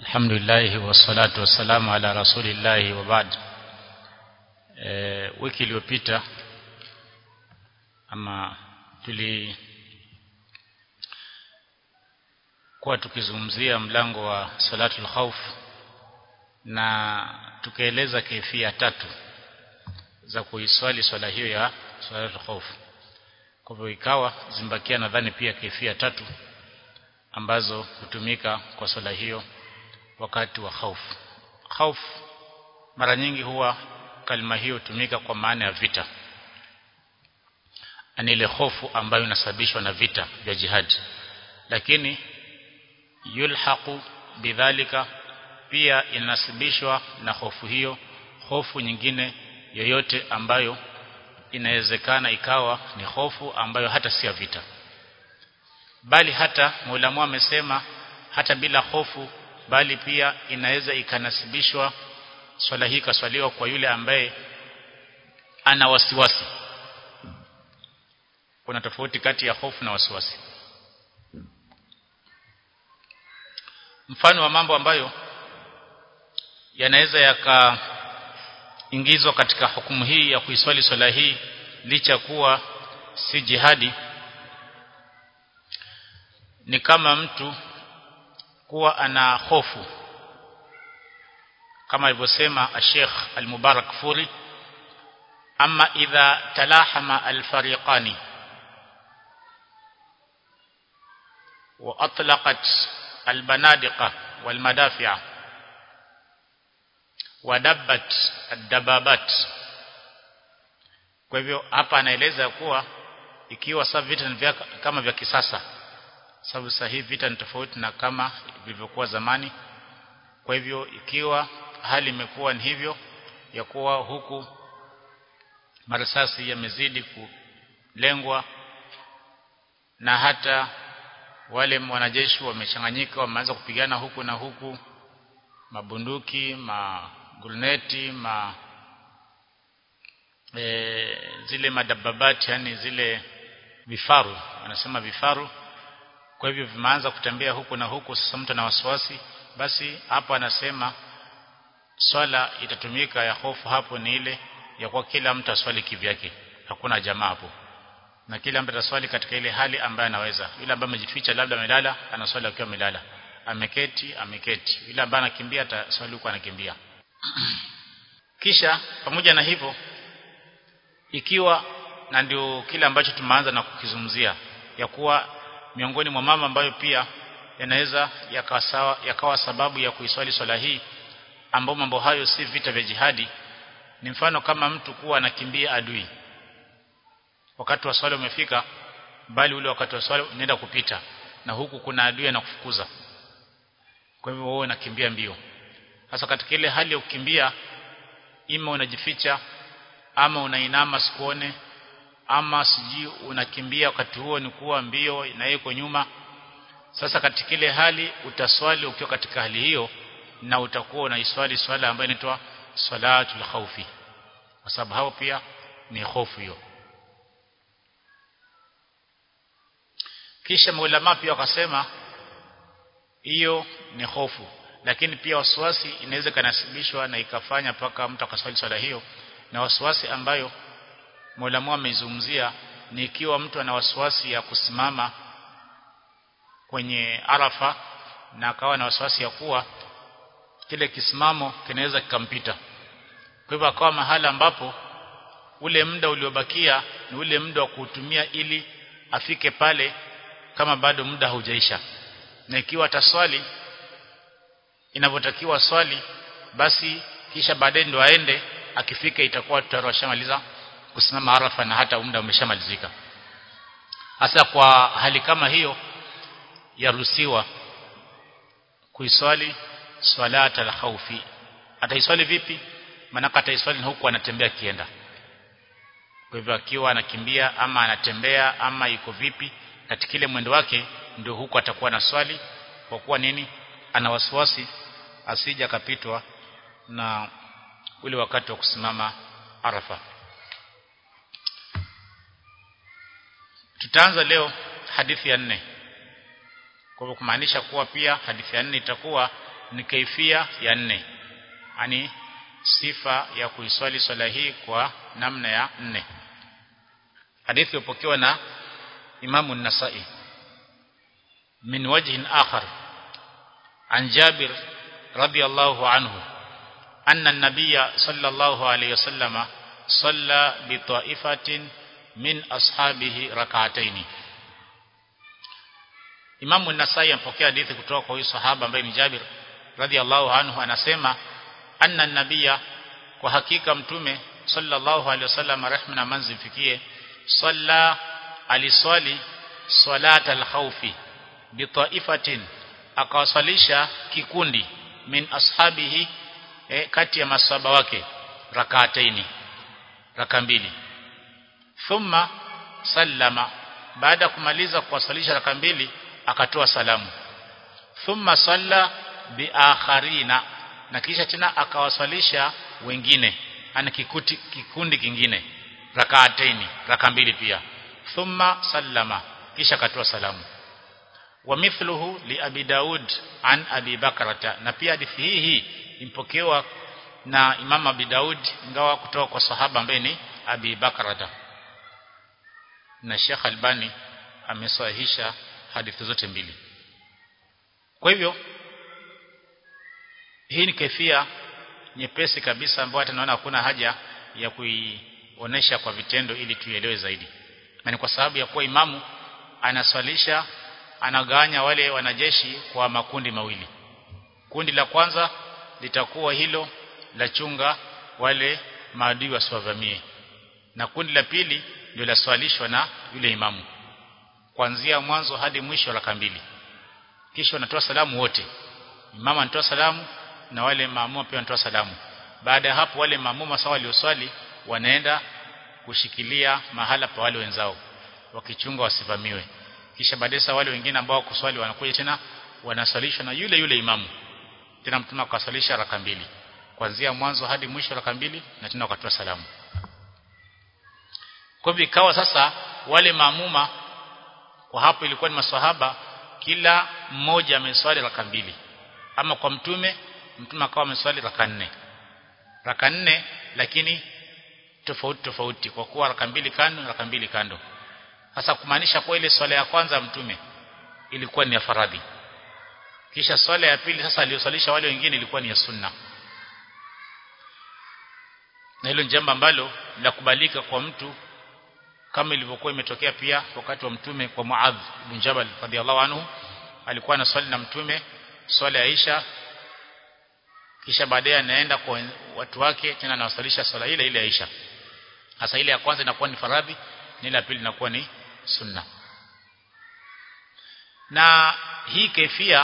الحمد لله والصلاة والسلام على رسول الله وبعد e, wiki iliyopita ama tuli kuwa tukizungumzia mlango wa salatul khawf na tukaeleza kaifia tatu za kuiswali swala hiyo ya salatul khawf kwa hivyo ikawa zimbakia nadhani pia kaifia tatu ambazo hutumika kwa swala hiyo wakati wa khauf khauf mara nyingi huwa kalima hiyo hutumika kwa maana ya vita ani ile hofu ambayo inasababishwa na vita vya jihad lakini yulhaqu bidhalika pia inasibishwa na hofu hiyo hofu nyingine yoyote ambayo inawezekana ikawa ni hofu ambayo hata si ya vita bali hata Muulamu amesema hata bila hofu bali pia inaweza ikanasibishwa swala hii kaswaliwa kwa yule ambaye ana wasiwasi kuna tofauti kati ya hofu na wasiwasi mfano wa mambo ambayo yanaweza yakaingizwa katika hukumu hii ya kuiswali swala hii licha kuwa si jihadi ni kama mtu kuwa ana hofu kama alivyosema Sheikh Al-Mubarak Furi ama idha talahama al-fariqani wa atlaqat al-banadiqa wal-madafi'a wa dabbat ad-dababat kwa hivyo hapa anaeleza kuwa ikiwa sasa vita ni kama vya kisasa sababu sasa hivi vita ni tofauti na kama vilivyokuwa zamani kwa hivyo ikiwa hali imekuwa ni hivyo ya kuwa huku marasasi yamezidi kulengwa na hata wale wanajeshi wamechanganyika wameanza kupigana huku na huku mabunduki maguruneti ma e, zile madababati yani zile vifaru wanasema vifaru kwa hivyo vimeanza kutembea huku na huku sasa mtu ana wasiwasi basi hapo anasema swala itatumika ya hofu hapo ni ile ya kwa kila mtu aswali kivyake hakuna jamaa hapo na kila mtu ataswali katika ile hali ambayo anaweza yule ambaye amejificha labda amelala anaswali akiwa amelala ameketi ameketi yule ambaye anakimbia ataswali huko anakimbia kisha pamoja na hivyo ikiwa na ndio kile ambacho tumeanza na kukizungumzia ya kuwa miongoni mwa mama ambayo pia yanaweza yakawa sawa yakawa sababu ya kuiswali swala hii ambao mambo hayo si vita vya jihadi ni mfano kama mtu kuwa anakimbia adui wakati wa swala umefika bali ule wakati wa swala unaenda kupita na huku kuna adui anakufukuza kwa hivyo wewe unakimbia mbio sasa katika ile hali ya kukimbia ima unajificha ama unainama sikuone ama siji unakimbia wakati huo ni kuwa mbio na yuko nyuma sasa katika ile hali utaswali ukiwa katika hali hiyo na utakuwa unaiswali swala ambayo inaitwa salatul khawfi kwa sababu hao pia ni hofu hiyo kisha maulama pia wakasema hiyo ni hofu lakini pia wasiwasi inaweza kanasibishwa na ikafanya mpaka mtu akaswali swala hiyo na wasiwasi ambayo Mola ameizungumzia ni ikiwa mtu ana wasiwasi ya kusimama kwenye Arafa na akawa na wasiwasi ya kuwa kile kisimamo kinaweza kikampita. Kwa hivyo akawa mahala ambapo ule muda uliobakia ni ule muda wa kuutumia ili afike pale kama bado muda haujaisha. Na ikiwa ataswali inavyotakiwa swali basi kisha baadaye ndo aende akifika itakuwa tutarashamaliza kusimama Arafa na hata muda umeshamalizika. Hasa kwa hali kama hiyo yaruhusiwa kuiswali swalata al-khawfi. Ataiswali vipi? Maana ataiswali huku anatembea kienda. Kwa hivyo akiwa anakimbia ama anatembea ama yuko vipi katika ile mwendo wake ndio huku atakuwa na swali kwa kuwa nini? Ana wasiwasi asija akapitwa na ule wakati wa kusimama Arafa. Tutaanza leo hadithi ya nne. Kwa hivyo kumaanisha kuwa pia hadithi ya nne itakuwa ni kaifia ya nne yani sifa ya kuiswali swala hii kwa namna ya nne hadithi ipokewa na Imamu An-Nasa'i min wajhin akhar an Jabir radiyallahu anhu anna an-nabiy sallallahu alayhi wasallam salla bi ta'ifatin min ashabihi rak'atayn Imamu An-Nasa'i ampokea hadithi kutoka kwa huyu sahaba ambaye ni Jabir radiyallahu anhu anasema anna an-nabiyya kwa hakika mtume sallallahu alayhi wasallam rehma na manzi mfikie salla aliswali salata al-khawfi bi ta'ifatin akawasalisha kikundi min ashabihi eh, kati ya masaba wake rak'ataini raka mbili thumma sallama baada kumaliza kuwasalisha raka mbili akatoa salamu thumma salla biakharina na kisha tena akawaswalisha wengine ana kikuti, kikundi kingine rakaataini raka mbili pia thumma sallama kisha akatoa salamu wa mithluhu li abi daud an abi bakrata na pia hadithi hii hii impokewa na imam abi daud ingawa kutoka kwa sahaba ambaye ni abi bakrata na Sheikh Albani amesahihisha hadithi zote mbili kwa hivyo hii ni kaifia nyepesi kabisa ambayo hata naona hakuna haja ya kuionesha kwa vitendo ili tuielewe zaidi na ni kwa sababu ya kuwa imamu anaswalisha anagawanya wale wanajeshi kwa makundi mawili kundi la kwanza litakuwa hilo la chunga wale maadui wasiwavamie na kundi la pili ndio laswalishwa na yule imamu kuanzia mwanzo hadi mwisho raka mbili kisha wanatoa salamu wote imamu anatoa salamu na wale maamuma pia wanatoa salamu baada ya hapo wale maamuma sawa walioswali wanaenda kushikilia mahala pa wale wenzao wakichunga wasivamiwe kisha baadaye wale wengine ambao kuswali wanakuja tena wanaswalishwa na yule yule imamu tena mtume akaswalisha raka mbili kuanzia mwanzo hadi mwisho raka mbili na tena wakatoa salamu kwa hivyo ikawa sasa wale maamuma kwa hapo ilikuwa ni maswahaba kila mmoja ameswali raka mbili ama kwa mtume mtume akawa ameswali raka nne raka nne lakini tofauti tofauti kwa kuwa raka mbili kando raka mbili kando sasa kumaanisha kwa ile swala ya kwanza mtume ilikuwa ni ya faradhi kisha swala ya pili sasa aliyoswalisha wale wengine ilikuwa ni ya sunna na hilo jambo ambalo linakubalika kwa mtu kama ilivyokuwa imetokea pia wakati wa mtume kwa Muadh bin Jabal radhiallahu anhu alikuwa anaswali na mtume swala ya Isha kisha baadaye anaenda kwa watu wake tena anawasalisha swala ile ile ya Isha hasa ile ya kwanza inakuwa ni faradhi na ile ya pili inakuwa ni sunna na hii kefia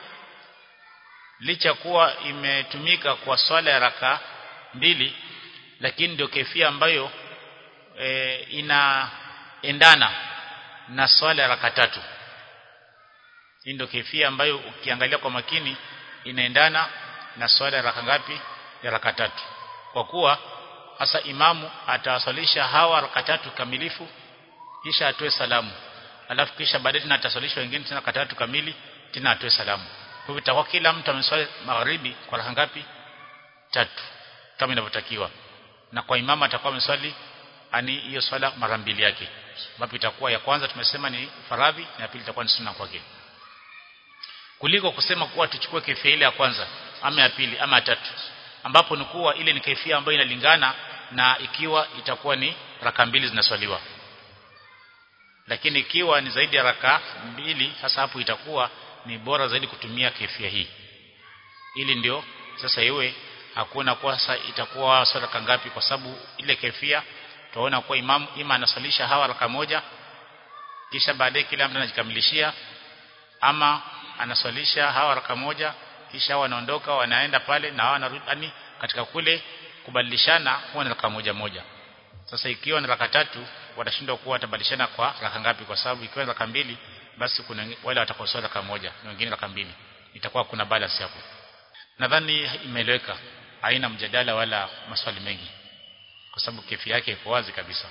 licha kuwa imetumika kwa swala ya raka mbili lakini ndio kefia ambayo e, inaendana na swala ya raka tatu hii ndio kefia ambayo ukiangalia kwa makini inaendana na swala ya raka ngapi ya raka tatu kwa kuwa hasa imamu atawasalisha hawa raka tatu kamilifu kisha atoe salamu alafu kisha baadaye tena ataswalisha wengine tena raka tatu kamili tena atoe salamu kwa hivyo itakuwa kila mtu ameswali magharibi kwa raka ngapi tatu kama inavyotakiwa na kwa imama atakuwa ameswali ani hiyo swala mara mbili yake ambapo itakuwa ya kwanza tumesema ni faradhi na ya pili itakuwa ni sunna kwake kuliko kusema kuwa tuchukue kaifia ile ya kwanza ama ya pili ama ya tatu ambapo ni kuwa ile ni kaifia ambayo inalingana na ikiwa itakuwa ni raka mbili zinaswaliwa lakini ikiwa ni zaidi ya raka mbili hasa hapo itakuwa ni bora zaidi kutumia kaifia hii ili ndio sasa iwe hakuna kwa sasa itakuwa swala ngapi kwa sababu ile kaifia tunaona kuwa imamu ima anasalisha hawa raka moja kisha baadaye kila mtu anajikamilishia ama anaswalisha hawa raka moja kisha wanaondoka wanaenda pale na hawa wanarudi katika kule kubadilishana huwa ni raka moja moja sasa ikiwa ni raka tatu watashindwa kuwa watabadilishana kwa raka ngapi kwa sababu ikiwa ni raka mbili basi kuna wale watakaoswali raka moja na wengine raka mbili itakuwa kuna balance hapo nadhani imeeleweka haina mjadala wala maswali mengi kwa sababu kefi yake iko wazi kabisa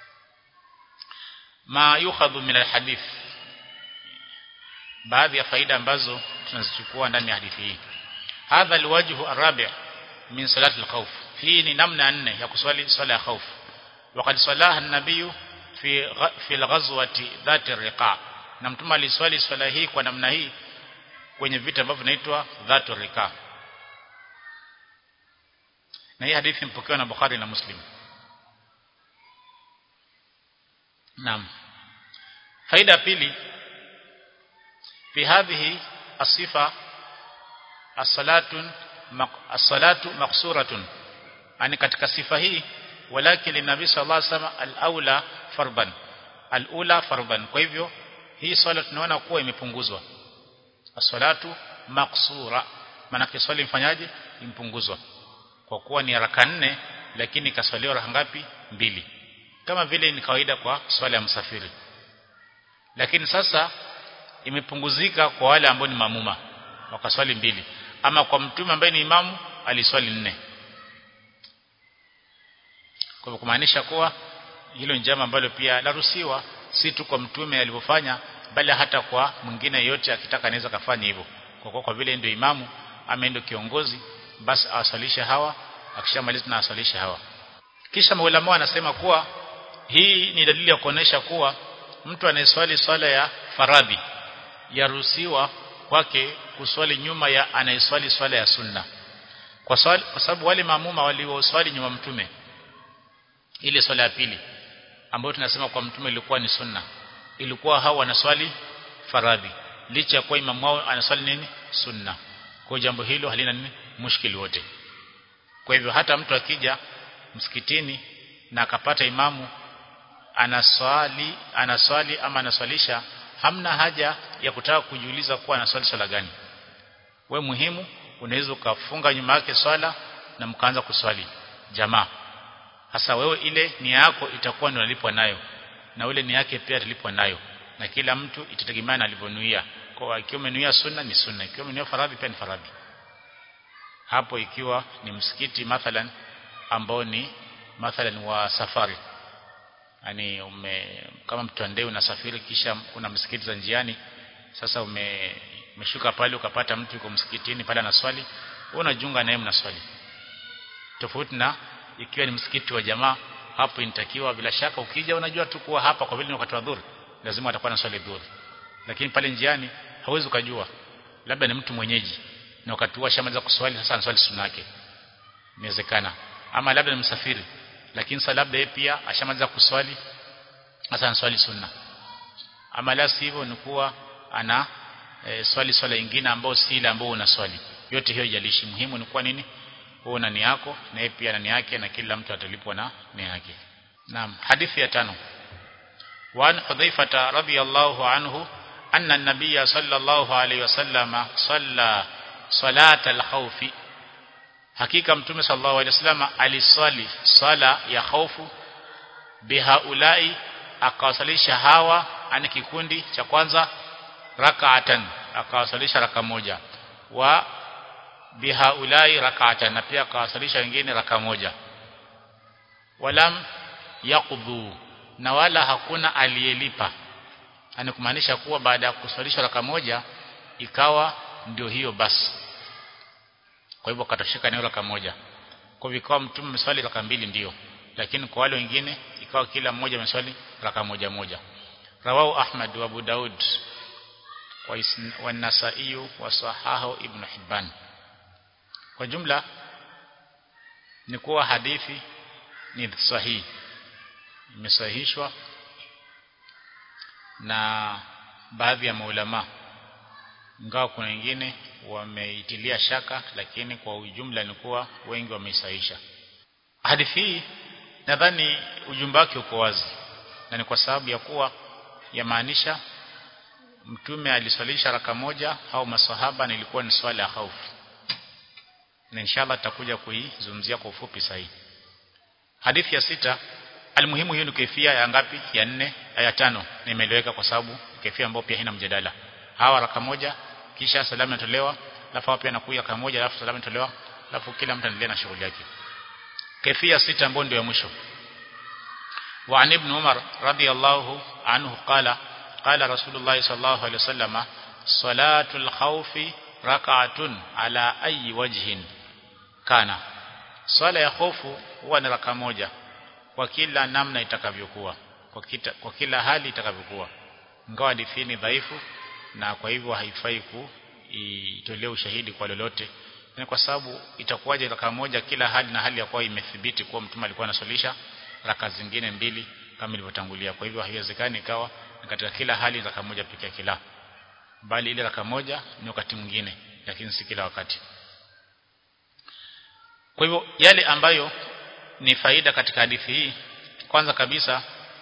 ma yukhadhu min alhadith baadhi ya faida ambazo tunazichukua ndani ya hadithi hii hadha alwajhu arabi' min salati alkhawf hii ni namna nne ya kuswali swala ya khawf وقد صلاها النبي في في الغزوه ذات الرقاع na mtume aliswali swala hii kwa namna hii kwenye vita ambavyo vinaitwa dhatu rika na hii hadithi mpokewa na Bukhari na Muslim naam faida pili fi hadhihi asifa as-salatu as-salatu maqsuratun ani katika sifa hii walakin linabi sallallahu alaihi wasallam al-aula farban al-ula farban kwa hivyo hii swala tunaona kuwa imepunguzwa as-salatu maqsura maana swali mfanyaje impunguzwa kwa kuwa ni raka nne lakini kaswaliwa raka ngapi mbili kama vile ni kawaida kwa swala ya msafiri lakini sasa imepunguzika kwa wale ambao ni mamuma wakaswali mbili ama kwa mtume ambaye ni imamu aliswali nne kwa kumaanisha kuwa hilo ni jambo ambalo pia laruhusiwa si tu kwa mtume alivyofanya bali hata kwa mwingine yote akitaka anaweza kafanya hivyo kwa kuwa kwa vile ndio imamu ama ndio kiongozi basi awasalishe hawa akishamaliza na asalishe hawa kisha maulama wanasema kuwa hii ni dalili ya kuonesha kuwa mtu anayeswali swala ya faradhi yaruhusiwa kwake kuswali nyuma ya anayeswali swala ya sunna kwa swali, kwa sababu wale maamuma walioswali nyuma mtume ile swala ya pili ambayo tunasema kwa mtume ilikuwa ni sunna ilikuwa hao wanaswali faradhi licha ya kuwa imamu wao anaswali nini sunna kwa jambo hilo halina nini mushkili wote kwa hivyo hata mtu akija msikitini na akapata imamu anaswali anaswali ama anaswalisha hamna haja ya kutaka kujiuliza kuwa anaswali swala gani we muhimu unaweza ukafunga nyuma yake swala na mkaanza kuswali jamaa hasa wewe ile nia yako itakuwa ndio unalipwa nayo na ule nia yake pia atalipwa nayo na kila mtu itategemeana alivyonuia kwa ikiwa umenuia sunna ni sunna ikiwa umenuia faradhi pia ni faradhi hapo ikiwa ni msikiti mathalan ambao ni mathalan wa safari yani ume kama mtu ande unasafiri kisha kuna msikiti za njiani sasa ume umeshuka pale ukapata mtu yuko msikitini pale anaswali wewe unajiunga naye mnaswali tofauti na ikiwa ni msikiti wa jamaa hapo inatakiwa bila shaka ukija unajua tu kuwa hapa kwa vile ni wakati wa dhuhuri lazima atakuwa na swali dhuhuri lakini pale njiani hauwezi ukajua labda ni mtu mwenyeji na wakati huo shamaliza kuswali sasa anaswali sunna yake inawezekana ama labda ni msafiri lakini sasa labda yeye pia ashamaliza kuswali sasa anaswali sunna ama la sivyo ni kuwa ana e, swali swala nyingine ambayo si ile ambayo unaswali yote hiyo jalishi muhimu ni kuwa nini wewe na nia yako na yeye pia na nia yake na kila mtu atalipwa na nia yake naam hadithi ya tano وعن حذيفة رضي الله عنه أن النبي صلى الله عليه وسلم صلى صلاة الخوف hakika mtume sallallahu alaihi wasallam aliswali swala ya khaufu bihaulai akawasalisha hawa ani kikundi cha kwanza rak'atan akawasalisha raka moja wa bihaulai rak'atan na pia akawasalisha wengine raka moja walam yaqdhu na wala hakuna aliyelipa ani kumaanisha kuwa baada ya kuswalisha raka moja ikawa ndio hiyo basi kwa hivyo katosheka eneo raka moja kwa hivyo ikawa mtume ameswali raka mbili ndio lakini kwa wale wengine ikawa kila mmoja ameswali raka moja moja rawahu ahmad wa abu daud wa an-nasa'i wa sahahu ibn hibban kwa jumla ni kuwa hadithi ni sahihi imesahihishwa na baadhi ya maulama ingawa kuna wengine wameitilia shaka lakini kwa ujumla ni kuwa wengi wameisahisha hadithi hii nadhani ujumbe wake uko wazi na ni kwa sababu ya kuwa yamaanisha mtume aliswalisha raka moja au masahaba na ilikuwa ni swala ya hofu na inshallah tutakuja kuizungumzia kwa ufupi sahihi hadithi ya sita almuhimu hiyo ni kaifia ya ngapi ya nne ya tano nimeeleweka kwa sababu kaifia ambayo pia haina mjadala hawa raka moja kisha salamu inatolewa alafu pia nakuja raka moja alafu salamu inatolewa alafu kila mtu anaendelea na shughuli yake kaifia sita ambayo ndio ya mwisho وعن ابن عمر رضي الله عنه قال قال رسول الله صلى الله عليه وسلم صلاة الخوف rak'atun ala ayi wajhin kana swala ya hofu huwa ni raka moja kwa kila namna itakavyokuwa kwa, kita, kwa kila hali itakavyokuwa ingawa hadithi ni dhaifu na kwa hivyo haifai kuitolea ushahidi kwa lolote ni kwa sababu itakuwaje raka moja kila hali na hali ya kuwa imethibiti kuwa mtume alikuwa anaswalisha raka zingine mbili kama ilivyotangulia kwa hivyo haiwezekani ikawa katika kila hali raka moja pekee kila bali ile raka moja ni wakati mwingine lakini si kila wakati kwa hivyo yale ambayo ni faida katika hadithi hii kwanza kabisa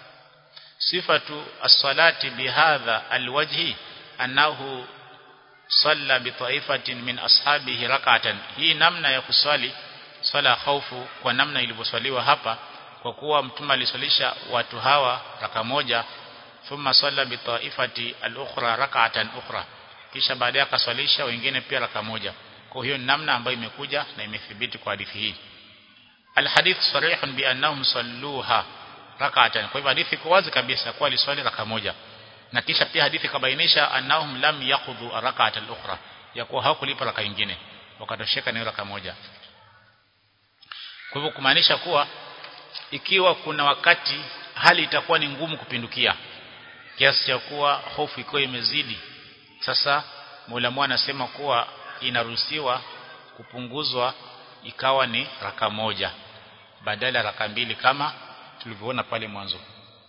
sifatu as-salati bihadha alwajhi annahu salla bi ta'ifatin min ashabihi rak'atan hii namna ya kuswali swala khaufu kwa namna ilivyoswaliwa hapa kwa kuwa mtume aliswalisha watu hawa raka moja thumma salla bi ta'ifati al-ukhra rak'atan ukhra kisha baadaye akaswalisha wengine pia raka moja kwa hiyo namna ambayo imekuja na imethibiti kwa hadithi hii alhadith sarihun bi annahum salluha rak'atan kwa hivyo hadithi iko wazi kabisa kwa aliswali raka moja na kisha pia hadithi kabainisha annahum lam yaqudhu rak'at al-ukhra ya kuwa hawakulipa raka nyingine wakatosheka na raka moja kwa hivyo kumaanisha kuwa ikiwa kuna wakati hali itakuwa ni ngumu kupindukia kiasi cha kuwa hofu iko imezidi sasa Mola anasema kuwa inaruhusiwa kupunguzwa ikawa ni raka moja badala raka mbili kama tulivyoona pale mwanzo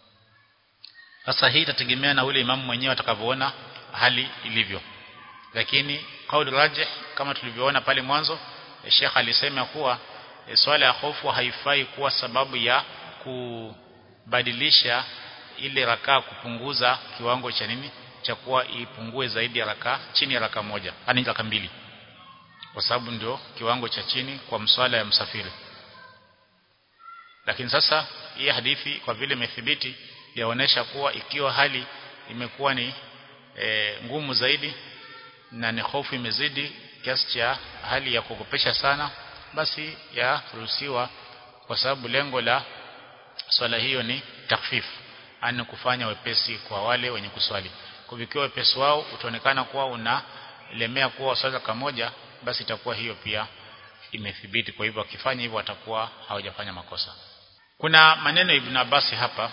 sasa hii itategemea na ule imamu mwenyewe atakavyoona hali ilivyo lakini kauli rajih kama tulivyoona pale mwanzo Sheikh alisema kuwa e, swala ya hofu haifai kuwa sababu ya kubadilisha ile raka kupunguza kiwango cha nini cha kuwa ipungue zaidi ya raka chini ya raka moja yani raka mbili kwa sababu ndio kiwango cha chini kwa mswala ya msafiri lakini sasa hii hadithi kwa vile imethibiti yaonesha kuwa ikiwa hali imekuwa ni e, ngumu zaidi na ni hofu imezidi kiasi cha hali ya kukopesha sana basi yaruhusiwa kwa sababu lengo la swala hiyo ni takfifu ani kufanya wepesi kwa wale wenye kuswali kwa hivyo wepesi wao utaonekana kuwa unalemea kuwa swala kamoja basi itakuwa hiyo pia imethibiti kwa hivyo akifanya hivyo atakuwa hawajafanya makosa kuna maneno ya Ibn Abbas hapa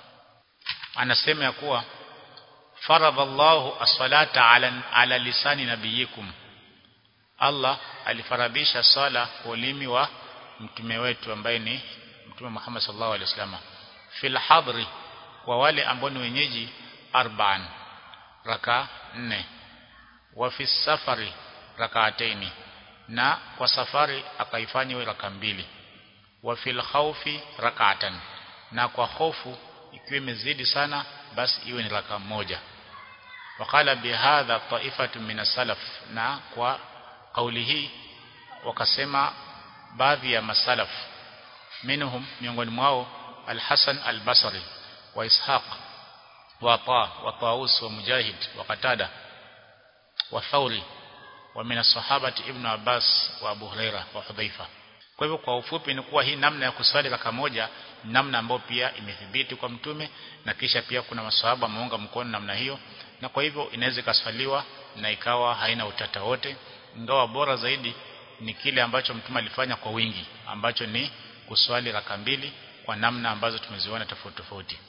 anasema ya kuwa faradhallahu as-salata ala, ala lisani nabiyikum Allah alifaradhisha sala kwa ulimi wa mtume wetu ambaye ni mtume Muhammad sallallahu alaihi wasallam fil hadri kwa wale ambao ni wenyeji arba'an raka nne wa fi safari rakaataini na kwa safari akaifanya iwe raka mbili wa fil khawfi rak'atan na kwa hofu ikiwa imezidi sana basi iwe ni raka moja wakala bihadha taifatu min salaf na kwa kauli hii wakasema baadhi ya masalaf minhum miongoni mwao al-Hasan al-Basri wa Ishaq wa Ta wa Taus wa Mujahid wa Qatada wa Thawri wa min as-sahabati Ibn Abbas wa Abu Huraira wa Hudhaifa kwa hivyo kwa ufupi ni kuwa hii namna ya kuswali raka moja namna ambayo pia imethibiti kwa mtume na kisha pia kuna maswahaba wameunga mkono namna hiyo na kwa hivyo inaweza ikaswaliwa na ikawa haina utata wote ingawa bora zaidi ni kile ambacho mtume alifanya kwa wingi ambacho ni kuswali raka mbili kwa namna ambazo tumeziona tofauti tofauti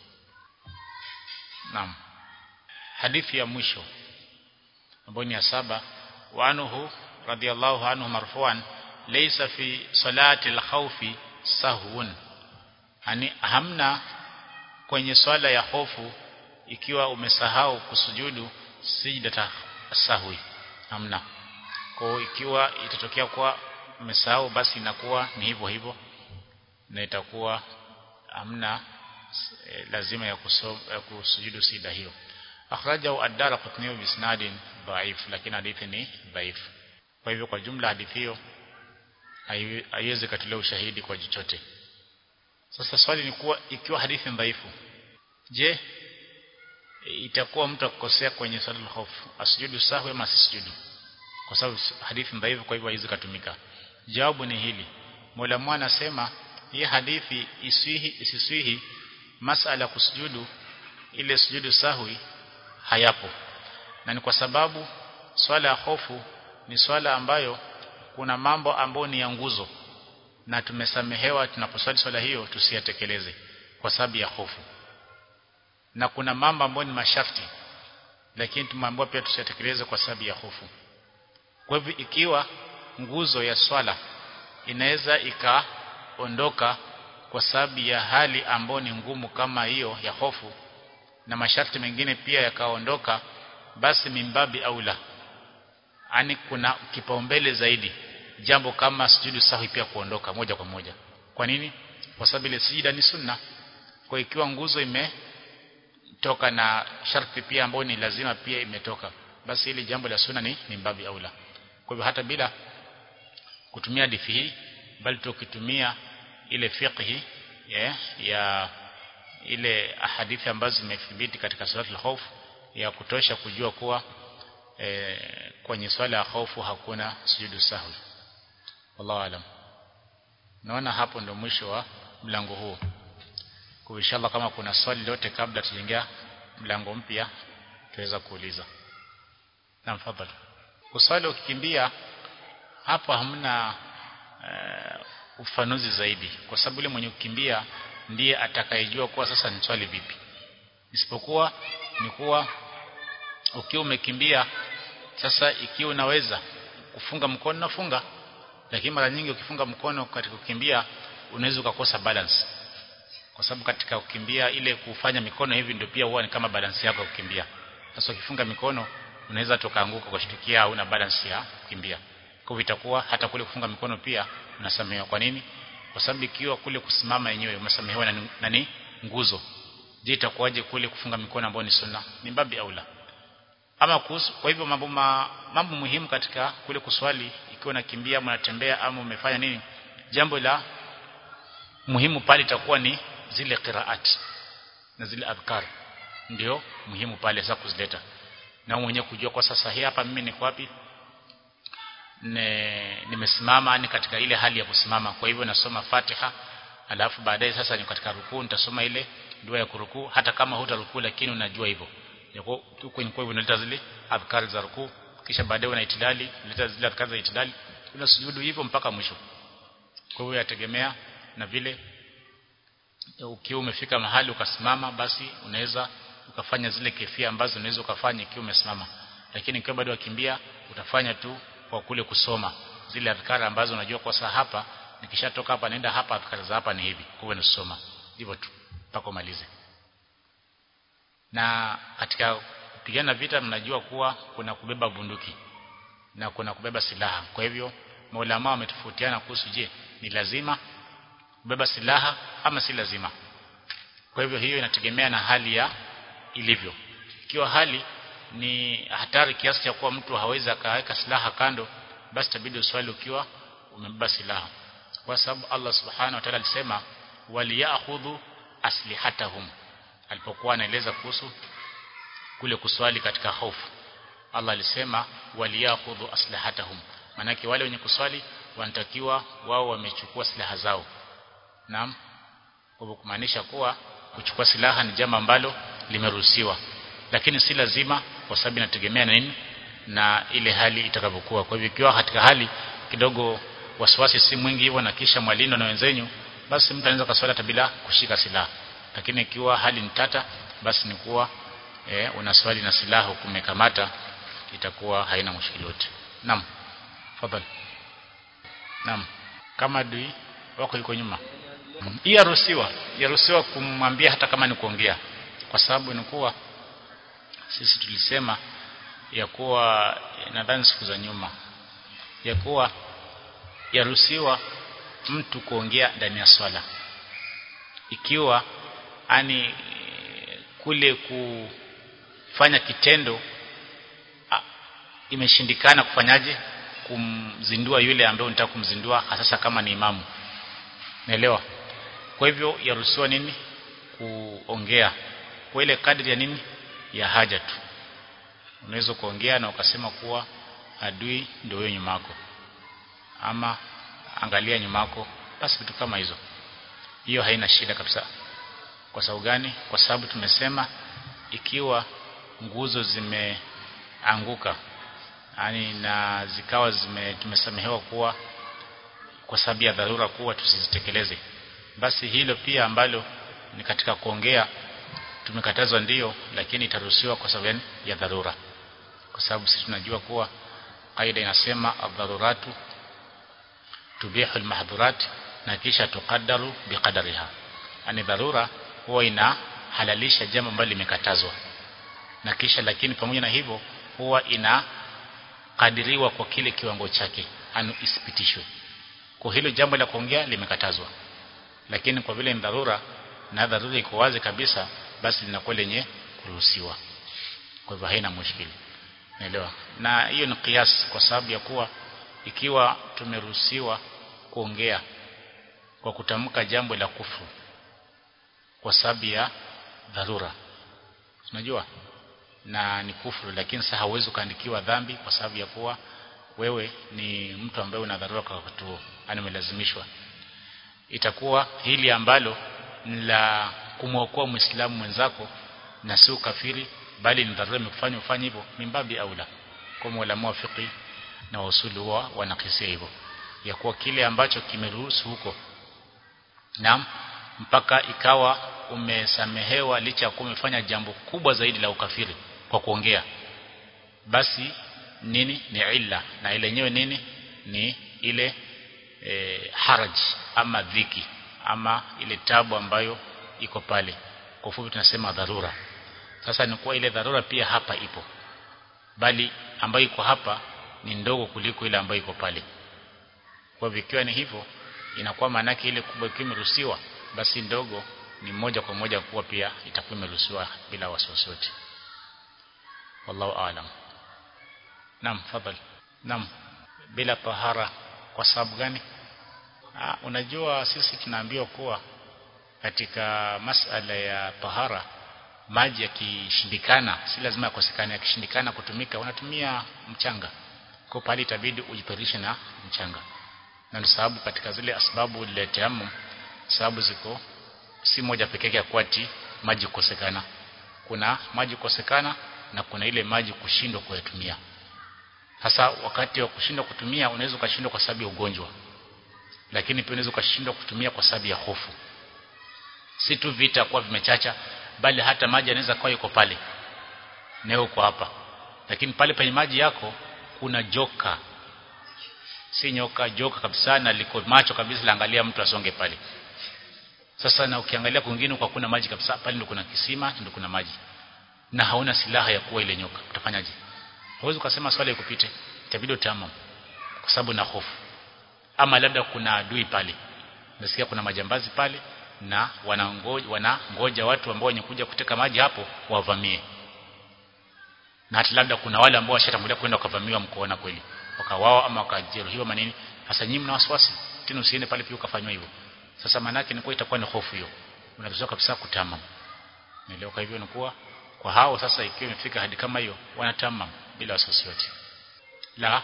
naam hadithi ya mwisho ambayo ni ya saba wa anhu radiyallahu anhu marfu'an laysa fi salati al-khawfi sahwun yani hamna kwenye swala ya hofu ikiwa umesahau kusujudu sijda sahwi hamna kwa ikiwa itatokea kwa umesahau basi inakuwa ni hivyo hivyo na itakuwa hamna e, lazima ya, kusom, ya kusujudu sida hiyo akhrajahu ad-darqutni bi isnadin dhaif lakini hadithi ni dhaif kwa hivyo kwa jumla hadithi hiyo haiwezi katilia ushahidi kwa chochote sasa swali ni kuwa ikiwa hadithi dhaifu je itakuwa mtu akukosea kwenye swala la hofu asujudu sahwi ama asisujudu kwa sababu hadithi dhaifu kwa hivyo haiwezi kutumika jawabu ni hili Mola mwana anasema hii hadithi iswihi isiswihi masala kusujudu ile sujudu sahwi hayapo na ni kwa sababu swala ya hofu ni swala ambayo kuna mambo ambayo ni ya nguzo na tumesamehewa tunaposwali swala hiyo tusiyatekeleze kwa sababu ya hofu na kuna mambo ambayo ni masharti lakini tumeambiwa pia tusiyatekeleze kwa sababu ya hofu kwa hivyo ikiwa nguzo ya swala inaweza ikaondoka kwa sababu ya hali ambayo ni ngumu kama hiyo ya hofu na masharti mengine pia yakaondoka basi mimbabi aula ani kuna kipaumbele zaidi jambo kama sujudu sahwi pia kuondoka moja kwa moja kwa nini kwa sababu ile sijida ni sunna kwa ikiwa nguzo imetoka na sharti pia ambayo ni lazima pia imetoka basi ile jambo la sunna ni mimbabi aula kwa hivyo hata bila kutumia hadithi hii bali tukitumia ile fiqhi yeah, ya ile hadithi ambazo zimethibiti katika salatul khawf ya kutosha kujua kuwa e, kwenye swala ya hofu hakuna sujudu sahwi wallahu alam naona hapo ndo mwisho wa mlango huu kwa inshallah kama kuna swali lote kabla tujaingia mlango mpya tuweza kuuliza na mfadhali uswali ukikimbia hapa hamna uh, ufanuzi zaidi kwa sababu yule mwenye kukimbia ndiye atakayejua kuwa sasa ni swali vipi isipokuwa ni kuwa ukiwa umekimbia sasa ikiwa unaweza kufunga mkono nafunga lakini mara nyingi ukifunga mkono katika kukimbia unaweza ukakosa balance kwa sababu katika kukimbia ile kufanya mikono hivi ndio pia huwa ni kama balance yako ya kukimbia sasa ukifunga mikono unaweza tokaanguka kushtukia au una balance ya kukimbia kwa hivyo itakuwa hata kule kufunga mikono pia unasamehewa kwa nini kwa sababu ikiwa kule kusimama yenyewe umesamehewa na nani nguzo je itakuwaje kule kufunga mikono ambayo ni sunna ni babi aula ama kuhusu kwa hivyo mambo mambo muhimu katika kule kuswali ikiwa unakimbia ama unatembea ama umefanya nini jambo la muhimu pale itakuwa ni zile qiraat na zile adhkar ndio muhimu pale sasa kuzileta na mwenyewe kujua kwa sasa hii hapa mimi niko wapi ne, nimesimama ni katika ile hali ya kusimama kwa hivyo nasoma Fatiha alafu baadaye sasa ni katika rukuu nitasoma ile dua ya kurukuu hata kama hutarukuu lakini unajua hivyo yako kwenye kwa hivyo unaleta zile adhkar za rukuu kisha baadaye una itidali unaleta zile adhkar za itidali unasujudu hivyo mpaka mwisho kwa hivyo yategemea na vile ukiwa umefika mahali ukasimama basi unaweza ukafanya zile kefia ambazo unaweza ukafanya ikiwa umesimama lakini ikiwa bado wakimbia utafanya tu kwa kule kusoma zile adhkara ambazo unajua kwa saa hapa nikishatoka hapa naenda hapa adhkara za hapa ni hivi kwa nisoma hivyo tu mpaka umalize na katika kupigana vita mnajua kuwa kuna kubeba bunduki na kuna kubeba silaha kwa hivyo maulama wametofautiana kuhusu je ni lazima kubeba silaha ama si lazima kwa hivyo hiyo inategemea na hali ya ilivyo ikiwa hali ni hatari kiasi cha kuwa mtu hawezi akaweka silaha kando basi tabidi uswali ukiwa umebeba silaha kwa sababu Allah subhanahu wa ta'ala alisema waliyakhudhu aslihatahum alipokuwa anaeleza kuhusu kule kuswali katika hofu Allah alisema waliyakhudhu aslahatahum manake wale wenye kuswali wanatakiwa wao wamechukua silaha zao naam kwa kumaanisha kuwa kuchukua silaha ni jambo ambalo limeruhusiwa lakini si lazima kwa sababu inategemea na nini na ile hali itakavyokuwa kwa hivyo ikiwa katika hali kidogo wasiwasi si mwingi hivyo na kisha mwalindo na wenzenyu basi mtu anaweza kaswali hata bila kushika silaha lakini ikiwa hali ni tata basi ni kuwa e, unaswali na silaha kumekamata itakuwa haina mushkili yote naam fadhali naam kama adui wako yuko nyuma hii yaruhusiwa yaruhusiwa kumwambia hata kama ni kuongea kwa sababu ni kuwa sisi tulisema ya kuwa nadhani siku za nyuma ya kuwa yaruhusiwa mtu kuongea ndani ya swala ikiwa ani kule kufanya kitendo a, imeshindikana kufanyaje kumzindua yule ambaye unataka kumzindua hasa kama ni imamu naelewa kwa hivyo yaruhusiwa nini kuongea kwa ile kadri ya nini ya haja tu unaweza kuongea na ukasema kuwa adui ndio wewe nyuma yako ama angalia nyuma yako basi vitu kama hizo hiyo haina shida kabisa kwa sababu gani kwa sababu tumesema ikiwa nguzo zimeanguka yani na zikawa zime tumesamehewa kuwa kwa sababu ya dharura kuwa tusizitekeleze basi hilo pia ambalo ni katika kuongea tumekatazwa ndiyo lakini itaruhusiwa kwa sababu ya dharura kwa sababu sisi tunajua kuwa kaida inasema ad-daruratu tubihu al-mahdhurat na kisha tukaddaru biqadariha yani dharura huwa inahalalisha jambo ambalo limekatazwa na kisha lakini pamoja na hivyo huwa inakadiriwa kwa kile kiwango chake anu isipitishwe kwa hilo jambo la kuongea limekatazwa lakini kwa vile ni dharura na dharura iko wazi kabisa basi linakuwa lenye kuruhusiwa kwa hivyo haina mushkili naelewa na hiyo ni kiasi kwa sababu ya kuwa ikiwa tumeruhusiwa kuongea kwa kutamka jambo la kufuru kwa sababu ya dharura unajua na ni kufuru lakini sasa hauwezi kuandikiwa dhambi kwa sababu ya kuwa wewe ni mtu ambaye una dharura kwa wakati huo yani umelazimishwa itakuwa hili ambalo la kumwokoa muislamu mwenzako na si ukafiri bali ni dharura imekufanya ufanye hivyo mimbabi aula kwa mwalimu wa fiqh na usuli huwa wanakisia hivyo ya kuwa kile ambacho kimeruhusu huko naam mpaka ikawa umesamehewa licha ya kuwa umefanya jambo kubwa zaidi la ukafiri kwa kuongea basi nini ni illa na ile yenyewe nini ni ile e, haraj ama dhiki ama ile tabu ambayo iko pale kwa ufupi tunasema dharura sasa ni kuwa ile dharura pia hapa ipo bali ambayo iko hapa ni ndogo kuliko ile ambayo iko pale kwa hivyo ikiwa ni hivyo inakuwa maana ile kubwa ikiwa imeruhusiwa basi ndogo ni moja kwa moja kuwa pia itakuwa imeruhusiwa bila wasiwasi wote wallahu aalam naam fadhali naam bila tahara kwa sababu gani Aa, unajua sisi tunaambiwa kuwa katika masala ya tahara maji yakishindikana si lazima yakosekane yakishindikana kutumika unatumia mchanga kwa pale itabidi ujitarishe na mchanga na ni sababu katika zile asbabu lileteamu sababu ziko si moja pekee yake ya kuati maji kukosekana kuna maji kukosekana na kuna ile maji kushindwa kuyatumia hasa wakati wa kushindwa kutumia unaweza ukashindwa kwa sababu ya ugonjwa lakini pia unaweza ukashindwa kutumia kwa sababu ya hofu si tu vita kuwa vimechacha bali hata maji yanaweza kuwa yuko pale na uko hapa lakini pale penye maji yako kuna joka si nyoka joka kabisa na liko macho kabisa laangalia mtu asonge pale sasa na ukiangalia kwingine kwa kuna maji kabisa pale ndio kuna kisima ndio kuna maji na hauna silaha ya kuwa ile nyoka utafanyaje huwezi ukasema swali ikupite itabidi utamam kwa sababu na hofu ama labda kuna adui pale nasikia kuna majambazi pale na wanangoja wanangoja watu ambao wenye kuja kuteka maji hapo wavamie na hata labda kuna wale ambao washatangulia kwenda wakavamiwa mkoona kweli wakawao ama wakajeruhiwa manini sasa nyinyi mna wasiwasi tena usiende pale pia ukafanywa hivyo sasa manake ni kwa itakuwa ni hofu hiyo unaruhusiwa kabisa kutamam naelewa kwa hivyo ni kuwa kwa hao sasa ikiwa imefika hadi kama hiyo wanatamam bila wasiwasi yote la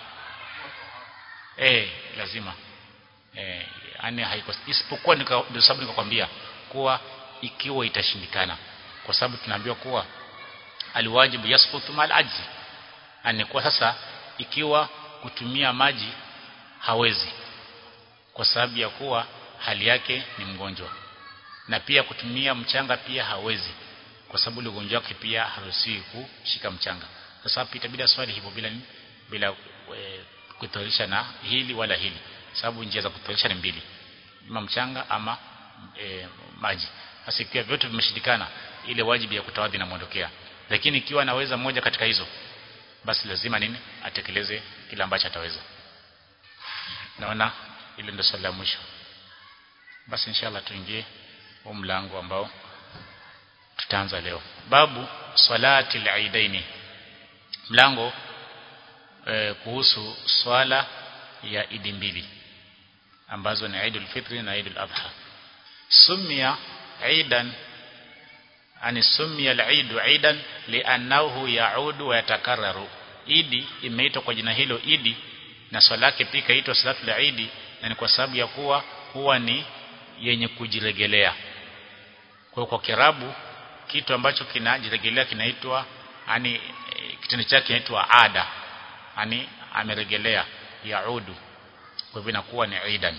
eh lazima eh yani haiko isipokuwa ndio sababu nikakwambia kuwa ikiwa itashindikana kwa sababu tunaambiwa kuwa aliwajibu yasqutu mal ajzi ani kwa sasa ikiwa kutumia maji hawezi kwa sababu ya kuwa hali yake ni mgonjwa na pia kutumia mchanga pia hawezi kwa sababu ile ugonjwa wake pia haruhusiwi kushika mchanga sasa hapa itabidi swali hivyo bila bila e, kutorisha na hili wala hili sababu njia za kutorisha ni mbili ima mchanga ama e, maji sasa ikiwa vyote vimeshindikana ile wajibu ya kutawadhi inamuondokea lakini ikiwa anaweza moja katika hizo basi lazima nini atekeleze kile ambacho ataweza naona ile ndio swali la mwisho basi inshallah tuingie huu mlango ambao tutaanza leo babu salati al-aidaini mlango e, kuhusu swala ya idi mbili ambazo ni Eidul Fitri na Eidul Adha sumia aidan ani sumia al-eid aidan li'annahu ya'udu wa yatakarraru idi imeitwa kwa jina hilo idi na swala yake pia ikaitwa salatu al-eid na ni kwa sababu ya kuwa huwa ni yenye kujiregelea kwa kwa kirabu kitu ambacho kinajiregelea kinaitwa yani kitendo chake kinaitwa ada yani ameregelea yaudu kwa hivyo inakuwa ni idan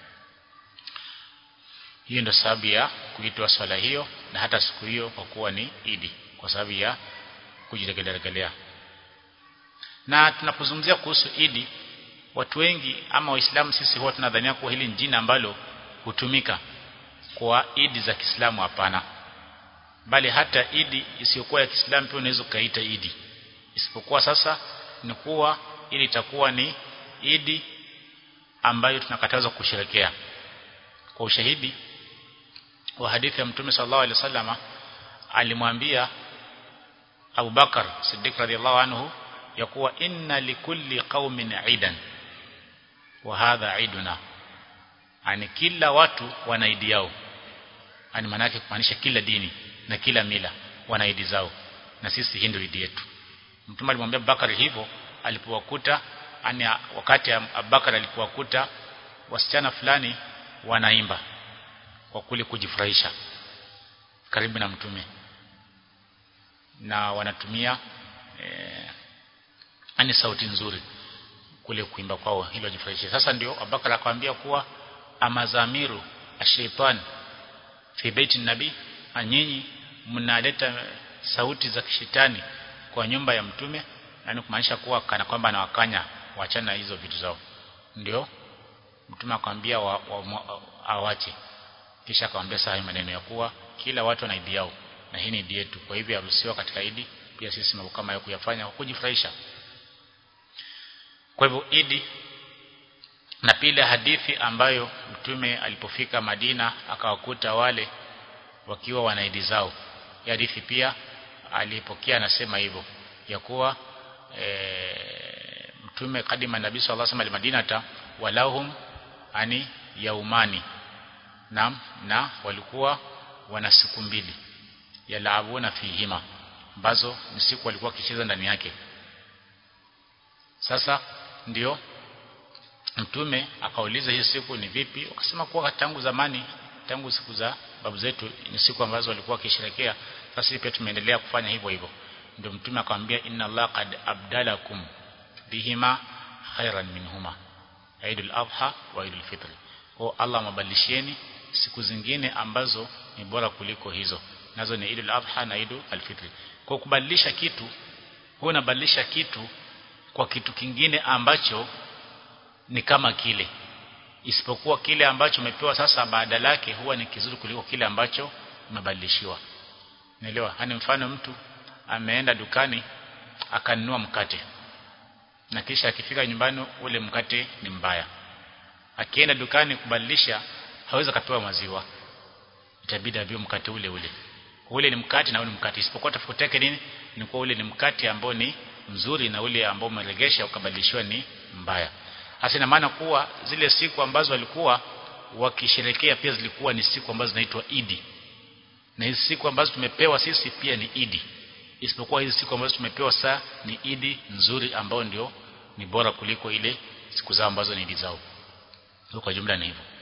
hiyo ndio sababu ya kuitwa swala hiyo na hata siku hiyo kwa kuwa ni idi kwa sababu ya kujiregelea na tunapozungumzia kuhusu idi watu wengi ama waislamu sisi huwa tunadhania kuwa hili ni jina ambalo hutumika kwa idi za Kiislamu hapana bali hata idi isiyokuwa ya Kiislamu pia unaweza kaita idi isipokuwa sasa ni kuwa ili itakuwa ni idi ambayo tunakatazwa kusherekea kwa ushahidi wa hadithi ya Mtume sallallahu alaihi wasallama alimwambia Abu Bakar Siddiq radhiallahu anhu ya kuwa inna likulli qaumin idan wa hadha iduna ani kila watu wana idi yao ani maana yake kumaanisha kila dini na kila mila wana idi zao na sisi hii ndio idi yetu mtume alimwambia Bakari hivyo alipowakuta ani wakati Abubakar alipowakuta wasichana fulani wanaimba kwa kule kujifurahisha karibu na mtume na wanatumia eh, ani sauti nzuri kule kuimba kwao hilo jifurahishe sasa ndio Abubakar akamwambia kuwa amazamiru ashaitan fi baiti nabii anyinyi mnaleta sauti za kishetani kwa nyumba ya mtume yani kumaanisha kuwa kana kwamba anawakanya waachana hizo vitu zao ndio mtume akamwambia wa, wa, wa, awache kisha akamwambia saa maneno ya kuwa kila watu wana idi yao na hii ni idi yetu kwa hivyo haruhusiwa katika idi pia sisi mambo kama ya kuyafanya kwa kujifurahisha kwa hivyo idi na pila hadithi ambayo mtume alipofika Madina akawakuta wale wakiwa wana idi zao ya hadithi pia alipokea anasema hivyo ya kuwa e, mtume kadima nabii sallallahu alaihi wasallam Madinata walahum ani yaumani na na walikuwa wana siku mbili yalaabuna fihima ambazo ni siku walikuwa kicheza ndani yake sasa ndio mtume akauliza hii siku ni vipi wakasema kuwa tangu zamani tangu siku za babu zetu ni siku ambazo walikuwa wakisherekea sasa pia tumeendelea kufanya hivyo hivyo ndio mtume akamwambia inna Allah qad abdalakum bihima khairan minhuma Eidul Adha wa Eidul Fitr kwa Allah mabadilishieni siku zingine ambazo ni bora kuliko hizo nazo ni Eidul Adha na Eidul Fitr kwa kubadilisha kitu huwa unabadilisha kitu kwa kitu kingine ambacho ni kama kile isipokuwa kile ambacho umepewa sasa baada lake huwa ni kizuri kuliko kile ambacho umebadilishiwa Naelewa? Hani mfano mtu ameenda dukani akanunua mkate. Na kisha akifika nyumbani ule mkate ni mbaya. Akienda dukani kubadilisha hawezi kapewa maziwa. Itabidi avio mkate ule ule. Ule ni mkate na ule mkate. Isipokuwa tofauti yake nini? Ni kwa ule ni mkate ambao ni mzuri na ule ambao umeregesha ukabadilishwa ni mbaya. Hasa ina maana kuwa zile siku ambazo walikuwa wakisherekea pia zilikuwa ni siku ambazo zinaitwa Idi na hizi siku ambazo tumepewa sisi pia ni idi isipokuwa hizi siku ambazo tumepewa saa ni idi nzuri ambao ndio ni bora kuliko ile siku zao ambazo ni idi zao kwa jumla ni hivyo